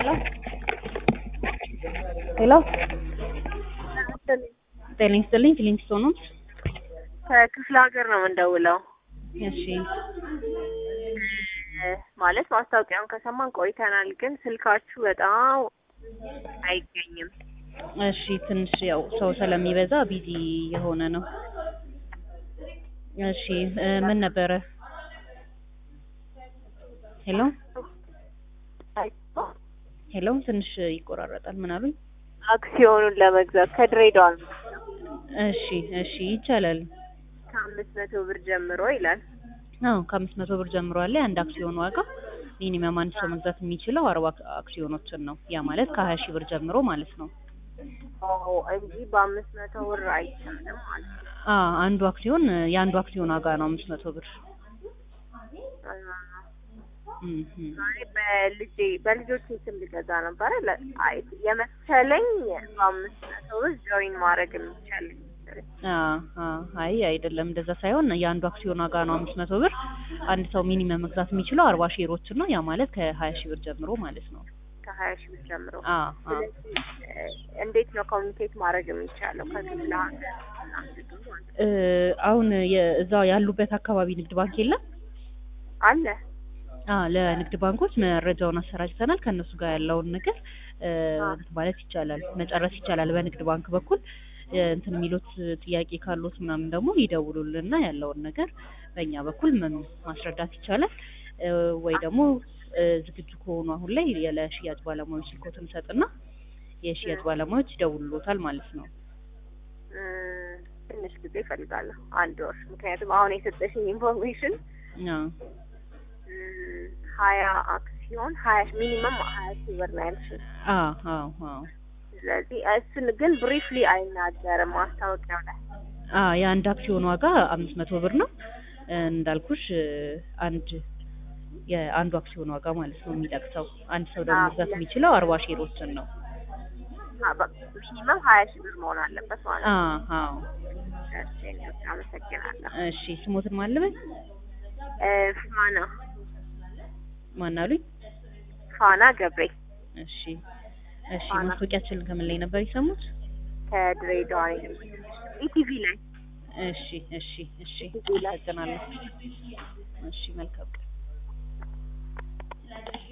ሄሎ ጤና ይስጥልኝ ፊሊንግስቶን ነው። ከክፍለ ሀገር ነው የምንደውለው። እሺ ማለት ማስታወቂያውን ከሰማን ቆይተናል፣ ግን ስልካችሁ በጣም አይገኝም። እሺ ትንሽ ያው ሰው ስለሚበዛ ቢዚ የሆነ ነው። እሺ እ ምን ነበረ? ሄሎ ሄሎ ትንሽ ይቆራረጣል። ምን አሉኝ? አክሲዮኑን ለመግዛት ከድሬዳዋ ነው እሺ እሺ ይቻላል። ከአምስት መቶ ብር ጀምሮ ይላል። አዎ ከአምስት መቶ ብር ጀምሮ አለ። የአንድ አክሲዮን ዋጋ ሚኒመም አንድ ሰው መግዛት የሚችለው አርባ አክሲዮኖችን ነው። ያ ማለት ከሀያ ሺህ ብር ጀምሮ ማለት ነው። ኦ እንጂ በአምስት መቶ ብር አይቻልም ማለት ነው። አ አንዱ አክሲዮን የአንዱ አክሲዮን ዋጋ ነው አምስት መቶ ብር። እም እም። ዛሬ በልጄ በልጆቼ ስም ልገዛ ነበረ ለ- አይ የመሰለኝ በአምስት መቶ ብር ጆይን ማድረግ የሚቻል መሰለኝ። አ አ አይ አይደለም እንደዛ ሳይሆን የአንዱ አክሲዮን ዋጋ ነው አምስት መቶ ብር። አንድ ሰው ሚኒመም መግዛት የሚችለው አርባ ሼሮችን ነው። ያ ማለት ከሀያ ሺህ ብር ጀምሮ ማለት ነው። ከሀያ ሺህ ብር ጀምሮ አ አ ስለዚህ እ እንዴት ነው ኮሚኒኬት ማድረግ የሚቻለው ከክፍለ ሀገር አንዱ ማለት ነው? እ አሁን የ- እዛው ያሉበት አካባቢ ንግድ ባንክ የለም? አለ አ ለንግድ ባንኮች መረጃውን አሰራጭተናል። ከእነሱ ጋር ያለውን ነገር እ እንትን ማለት ይቻላል፣ መጨረስ ይቻላል። በንግድ ባንክ በኩል እ እንትን የሚሉት ጥያቄ ካሉት ምናምን ደግሞ ይደውሉልና ያለውን ነገር በእኛ በኩል መም- ማስረዳት ይቻላል። እ ወይ ደግሞ እ ዝግጁ ከሆኑ አሁን ላይ ለሽያጭ ባለሙያዎች ስልኮትን ሰጥና የሽያጭ ባለሙያዎች ይደውሉታል ማለት ነው። እ ትንሽ ጊዜ እፈልጋለሁ፣ አንድ ወር። ምክንያቱም አሁን የሰጠሽኝ ኢንፎርሜሽን አ እ ሀያ አክሲዮን ሀያ ሚኒመም ሀያ ሺህ ብር ነው ያልሽኝ። አ አዎ አዎ ስለዚህ እሱን ግን ብሪፍሊ አይናገርም ማስታወቂያው ላይ። አ የአንድ አክሲዮን ዋጋ አምስት መቶ ብር ነው እ እንዳልኩሽ እ አንድ የአንዱ አክሲዮን ዋጋ ማለት ነው የሚጠቅሰው። አንድ ሰው ደግሞ አዎ። መግዛት የሚችለው አርባ ሼሮችን ነው። ሚኒመም ሀያ ሺህ ብር መሆን አለበት ማለት አ ነው። አዎ እሺ፣ እኔ በጣም አመሰግናለሁ። እሺ ስሞትን ማለበት እ ፋና ማን አሉኝ? ፋና ገብሬ እሺ እሺ ፋና። ማስታወቂያችንን ከምን ላይ ነበር የሰሙት? ከድሬዳዋ ኢቲቪ ላይ እሺ እሺ እሺ እዚህ ላይ። አመሰግናለሁ። እሺ መልካም ቀን